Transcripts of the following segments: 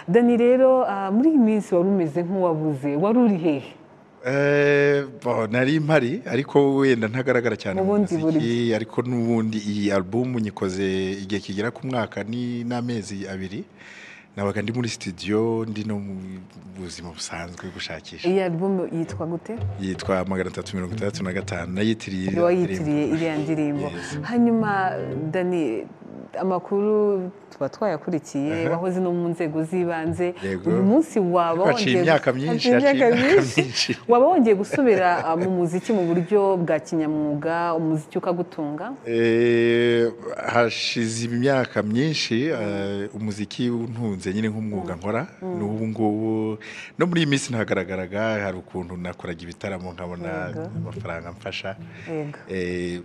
dani rero muri iyi minsi wari umeze nk'uwabuze wari uri hehe nari mpari ariko wenda ntagaragara cyane mu Ubundi buri muziki ariko n'ubundi iyi alubumu nyikoze igihe kigera ku mwaka ni n'amezi abiri nabaga ndi muri studio ndi no mu buzima busanzwe gushakisha iyi album yitwa gute yitwa magana atatu mirongo itandatu na gatanu nayitiriye niba wayitiriye iriya ndirimbo Yes. hanyuma dani amakuru tuba twayakurikiye wahoze no mu nzego z'ibanze Yego. uyu munsi waba Haciye imyaka myinshi, haciye imyaka haciye imyaka myinshi myinshi. waba wongeye gusubira ah, mu muziki mu buryo bwa kinyamwuga umuziki ukagutunga Eh, hashize imyaka myinshi eh, umuziki untunze nyine nk'umwuga nkora n'ubu ngubu no muri iyi minsi ntagaragaraga hari ukuntu nakoraga ibitaramo nkabona Yego. amafaranga amfasha Yego. Eh,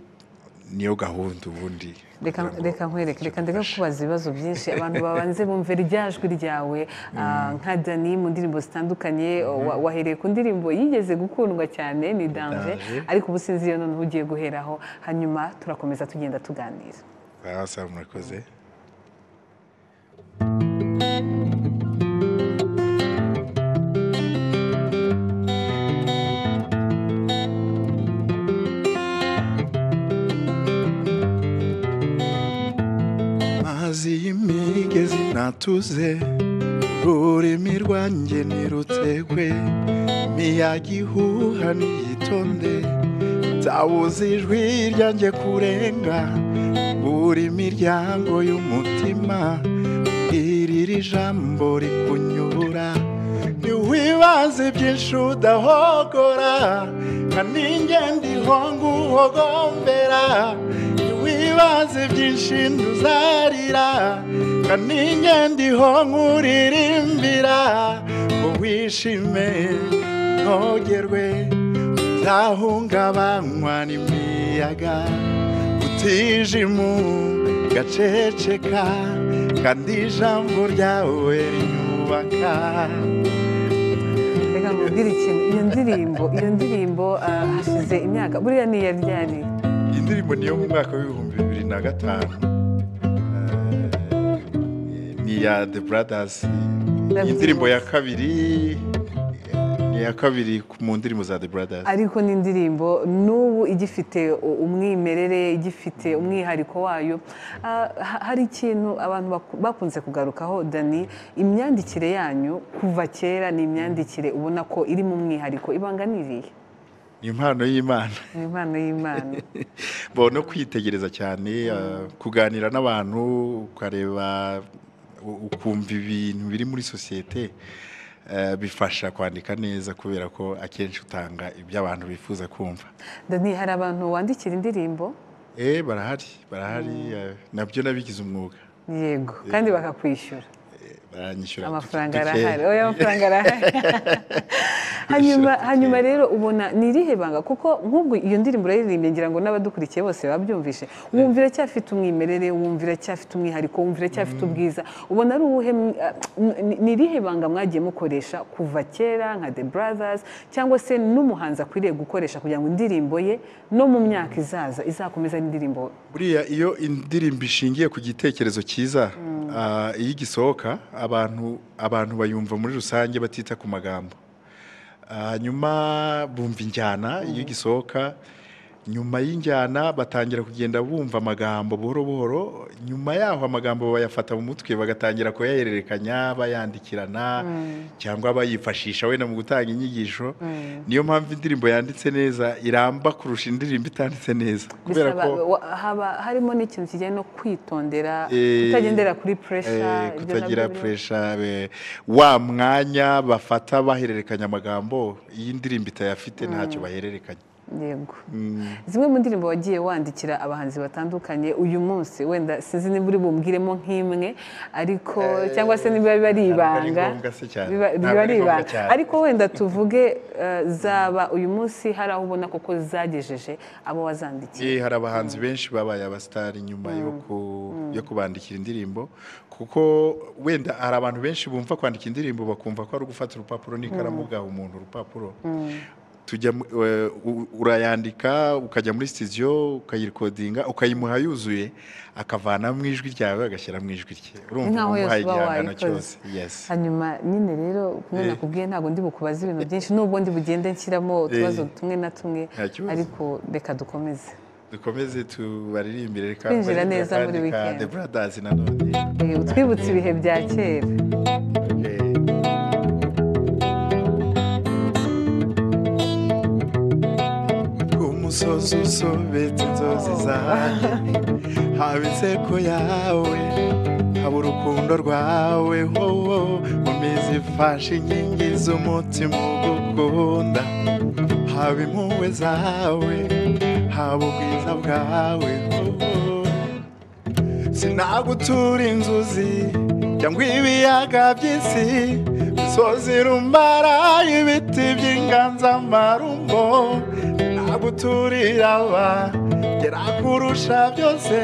niyo gahunda ubundi reka kugira ngo reka nkwereke reka ndeke mfashe. kubaza ibibazo byinshi abantu babanze bumve rya jwi ryawe ah, nka dani mu ndirimbo zitandukanye wa- wahereye ku ndirimbo yigeze gukundwa cyane ni danje Danger. ariko ubu sinzi iyo noneho ugiye guheraho hanyuma turakomeza tugenda tuganira Ah, sawa murakoze mazi y'imigezi natuze rurimi rwanjye nirutekwe miyaga ihuha niyitonde tabuze ijwi ryanjye kurenga buri miryango y'umutima iri ri jambo rikunyura ntiwibaze byinshi udahogora nka ninjye ndiho nguhogombera ntiwibaze byinshi ntuzarira nka ninjye ndiho nkuririmbira ngo wishime ntogerwe uzahungabanywa n'imiyaga utijimu gaceceka kandi ijambo ryawe rinyubaka reka nkubwire ikintu iyo ndirimbo iyo ndirimbo ah, hashize imyaka buriya ni iya ryari iyi ndirimbo niyo mu mwaka w'ibihumbi bibiri na gatanu Eh, ni iya the brothers iyi ndirimbo ya kabiri eh, ni iya kabiri ku- mu ndirimbo za the brothers ariko ni indirimbo n'ubu igifite u- umwimerere igifite umwihariko wayo Ah, ha- hari ikintu abantu baku- bakunze kugarukaho dani imyandikire yanyu kuva kera ni imyandikire ubona ko irimo umwihariko ibanga ni irihe ni impano y'imana ni impano y'imana bo no kwitegereza cyane uh, kuganira n'abantu ukareba u- ukumva ibintu biri muri sosiyete uh, bifasha kwandika neza kubera ko akenshi utanga ibyo abantu bifuza kumva dani hari abantu wandikira indirimbo eh barahari barahari uh, nabyo nabigize umwuga yego kandi bakakwishyura Eh, baranyishyura amafaranga duke- arahari oya amafaranga arahari hanyuma Duke. hanyuma rero ubona ni irihe banga kuko nk'ubwo iyo ndirimbo urayiririmbye ngira ngo n'abadukurikiye bose babyumvishe wumva iracyafite umwimerere wumva iracyafite umwihariko wumva iracyafite ubwiza ubona ari uwuhe mw- ah, n- ni irihe banga mwagiye mukoresha kuva kera nka the brothers cyangwa se n'umuhanzi akwiriye gukoresha kugira ngo indirimbo ye no mu myaka izaza izakomeza ari indirimbo buriya iyo indirimbo ishingiye ku gitekerezo cyiza ah, iyo igisohoka abantu abantu bayumva muri rusange batita ku magambo hanyuma bumva injyana iyo igisohoka nyuma y'injyana batangira kugenda bumva amagambo buhoro buhoro nyuma yaho amagambo bayafata mu mutwe bagatangira kuyahererekanya bayandikirana cyangwa bayifashisha wenda mu gutanga inyigisho niyo mpamvu indirimbo yanditse neza iramba kurusha indirimbo itanditse neza kubera bisaba ko wa- haba harimo n'ikintu kijyanye no kwitondera Eh, kutagendera kuri Eh, puresha kutagira puresha eh, wa mwanya bafata bahererekanya amagambo iyi ndirimbo itayafite ntacyo bahererekanya yego zimwe mu ndirimbo wagiye wandikira abahanzi batandukanye uyu munsi wenda sinzi niba uri bumbwiremo nk'imwe ariko cyangwa se niba biba ari ntabwo ari ibanga ngombwa se cyane. biba biba Ntabwo ari ari ngombwa ibanga cyane. ariko wenda tuvuge eh, zaba uyu munsi hari aho ubona koko zagejeje abo wazandikiye Eh, hari abahanzi benshi babaye abasitari nyuma yo ku- yo kubandikira indirimbo kuko wenda hari abantu benshi bumva kwandika indirimbo bakumva ko ari ugufata urupapuro n'ikaramu ugaha umuntu urupapuro tujya mu- eh, u- urayandika ukajya muri studio ukayirekodinga ukayimuha yuzuye akavanamo ijwi ryawe agashyira mu ijwi rye Ni urumva nkaho wamuhaye yose uba igihangano wayikoze. cyose yes hanyuma nyine rero kumwe Eh. nakubwiye ntabwo ndi bukubaze ibintu byinshi nubwo ndi bugende nshyiramo utubazo tumwe na tumwe Nta kibazo. ariko reka dukomeze dukomeze tubaririmbire reka Kwinjira baririmbire neza muri kandi ka weekend. The Brothers nanone Eh, utwibutse ibihe bya kera Okay. umusozi usobetse inzozi zanjye haba inseko yawe haba urukundo rwawe wowo umizi ifashe inkingi z'umutima ugukunda haba impuhwe zawe haba ubwiza bwawe wowo sinagutura inzuzi cyangwa ibiyaga by'isi misozi rumara ibiti by'inganzamarumbo naguturira aba gera kurusha byose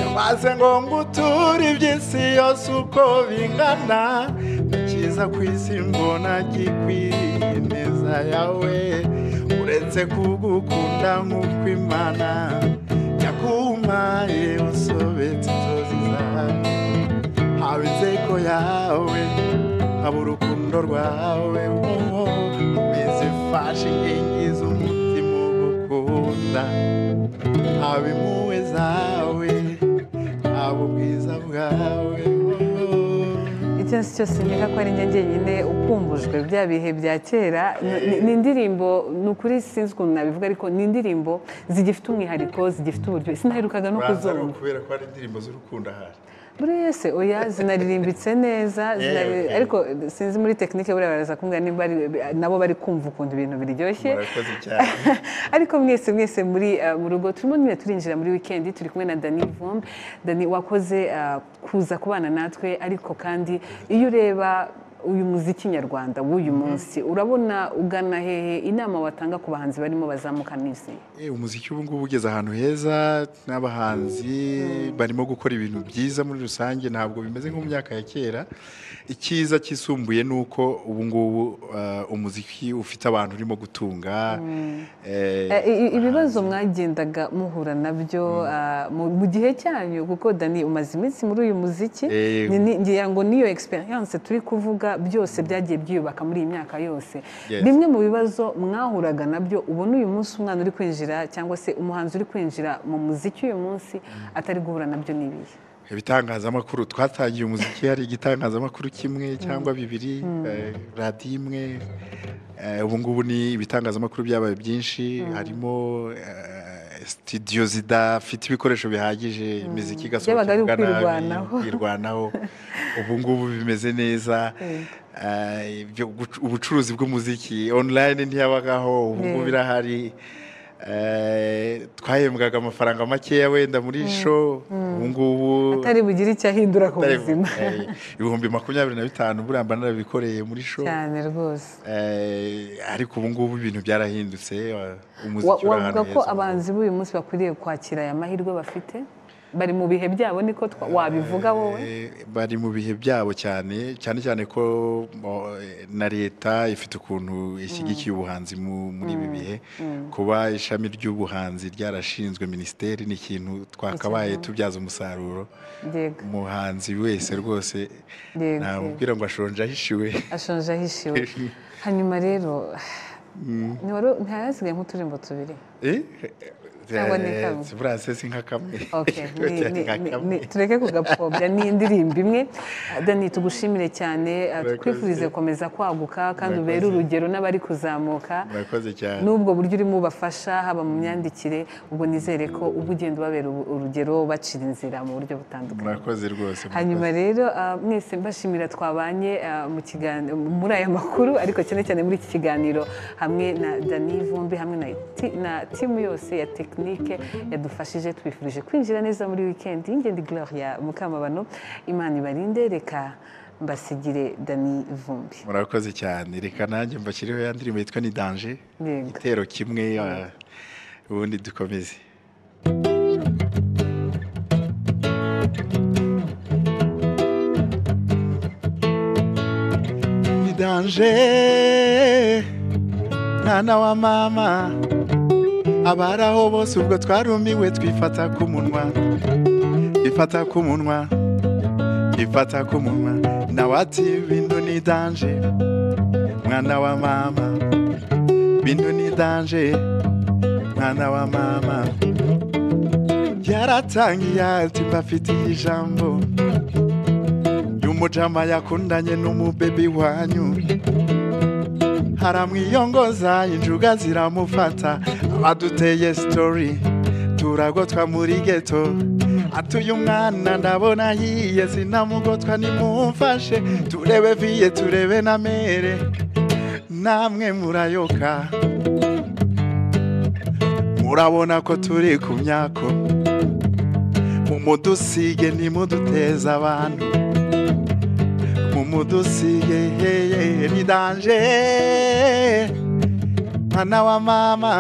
yamaze ngo nguture iby'isi yose uko bingana cyiza ku isi mbona gikwiriye ineza yawe uretse kugukunda nk'uko imana yakumaye usobetse inzozi zawe haba inseko yawe haba urukundo rwawe wowe umeze ifashe inkingi z'umutima ugukunda haba impuhwe zawe haba ubwiza bwawe wowe icyasi cyose nkeka ko ari njye njyenyine ukumbujwe bya bihe bya kera Ni- ni- ni indirimbo ni ukuri sinzi ukuntu nabivuga ariko ni indirimbo zigifite umwihariko zigifite uburyo sinaherukaga no kuzumva kubera ko ari indirimbo z'urukundo ahari buri wese oya zinaririmbitse neza zinari- okay. ariko sinzi muri tekinike buriya baraza kumbwira nimba ari- nabo bari kumva ukuntu ibintu biryoshye murakoze cyane ariko mwese mwese muri uh, mu rugo turimo nyine turinjira muri weekend turi kumwe na Dani Vumbi Dani wakoze uh, kuza kubana natwe ariko kandi iyo ureba uyu muziki nyarwanda w'uyu munsi urabona ugana hehe inama watanga ku bahanzi barimo bazamuka n'isi Eh, umuziki ubu ngubu ugeze ahantu heza n'abahanzi barimo gukora ibintu byiza muri rusange ntabwo bimeze nko mu myaka ya kera icyiza cyisumbuye ni uko ubu ngubu ah, umuziki ufite abantu urimo gutunga eh, Eh, i- i- ibibazo mwagendaga muhura nabyo ah, mu mu gihe cyanyu kuko dani umaze iminsi muri uyu muziki Eh. Ni- ni- ngira ngo niyo experience turi kuvuga byose byagiye byiyubaka muri iyi myaka yose Yes. bimwe mu bibazo mwahuraga nabyo ubona uyu munsi umwana uri kwinjira cyangwa se umuhanzi uri kwinjira mu muziki uyu munsi atari guhura nabyo n'ibihe ibitangazamakuru twatangiye umuziki hari igitangazamakuru kimwe cyangwa bibiri eh, radiyo imwe Eh, ubu ngubu ni ibitangazamakuru byabaye byinshi harimo eh, sitidiyo zidafite ibikoresho bihagije imiziki igasohoka Byabaga ari ivuga nabi, ukwirwanaho. kwirwanaho ubu ngubu bimeze neza Eh, ibyo guc- ubucuruzi bw'umuziki online ntiyabagaho ubu ngubu Yeah. birahari Eh, twahembwaga amafaranga makeya wenda muri show ubu ngubu atari bugire icyo ahindura ku atari- buzima eh, ibihumbi makumyabiri na bitanu buriya mba narabikoreye muri show cyane rwose Eh, ariko ubu ngubu ibintu byarahindutse eh, Wa- umuziki uri ahantu wavuga ko heza. abahanzi b'uyu munsi bakwiriye kwakira aya mahirwe bafite bari mu bihe byabo niko twa- wabivuga wowe Eh, bari mu bihe byabo cyane cyane cyane ko mo- na leta ifite ukuntu ishyigikiye ubuhanzi mu- muri ibi bihe kuba ishami ry'ubuhanzi ryarashinzwe minisiteri ni ikintu twakabaye tubyaza umusaruro yego umuhanzi wese rwose Yego, namubwira ngo ashonje ahishiwe ashonje ahishiwe hanyuma rero ntiwari- ntihasigaye nk'uturimbo tubiri Eh? Cyangwa ni Eh, kamwe. buriya se si nka kamwe Okay, ni- ni- Nka ni- kamwe. ni- tureke kugapfobya ni indirimbo imwe dani tugushimire cyane uh, Murakoze. twifurize gukomeza kwaguka kandi ubere Murakoze. urugero n'abari kuzamuka murakoze cyane n'ubwo buryo urimo ubafasha haba mu myandikire ubwo nizere ko uba ugenda ubabera ubu- urugero bacira inzira mu buryo butandukanye murakoze rwose hanyuma rero ah, mwese mbashimira twabanye ah, mu kiganiro muri aya makuru ariko cyane cyane muri iki kiganiro hamwe na dani vumbi hamwe na ti- na timu yose ya tekinike yadufashije twifurije kwinjira neza muri wikendi y'ingendi gloria mukamabano imana ibarinde reka mbasigire dani vumbi murakoze cyane reka nanjye mbashyiriho ya ndirimbo yitwa ni danje Yego. igitero kimwe ah, ubundi dukomeze ni danje mwana wa mama abari aho bose ubwo twarumiwe twifata ku munwa twifata ku munwa twifata ku munwa nawe ati bintu ni danje mwana wa mama bintu ni danje mwana wa mama yaratangiye ati mbafitiye ijambo y'umujama yakundanye n'umubebi wanyu haramwiyongoza injuga ziramufata aduteye sitori turagotwa muri geto atuye umwana ndabona ahiye sinamugotwa nimumfashe turebe viye turebe na mere namwe murayoka murabona ko turi ku myako mumudusige nimuduteze abantu mumudusige heye ni danje mwana wa mama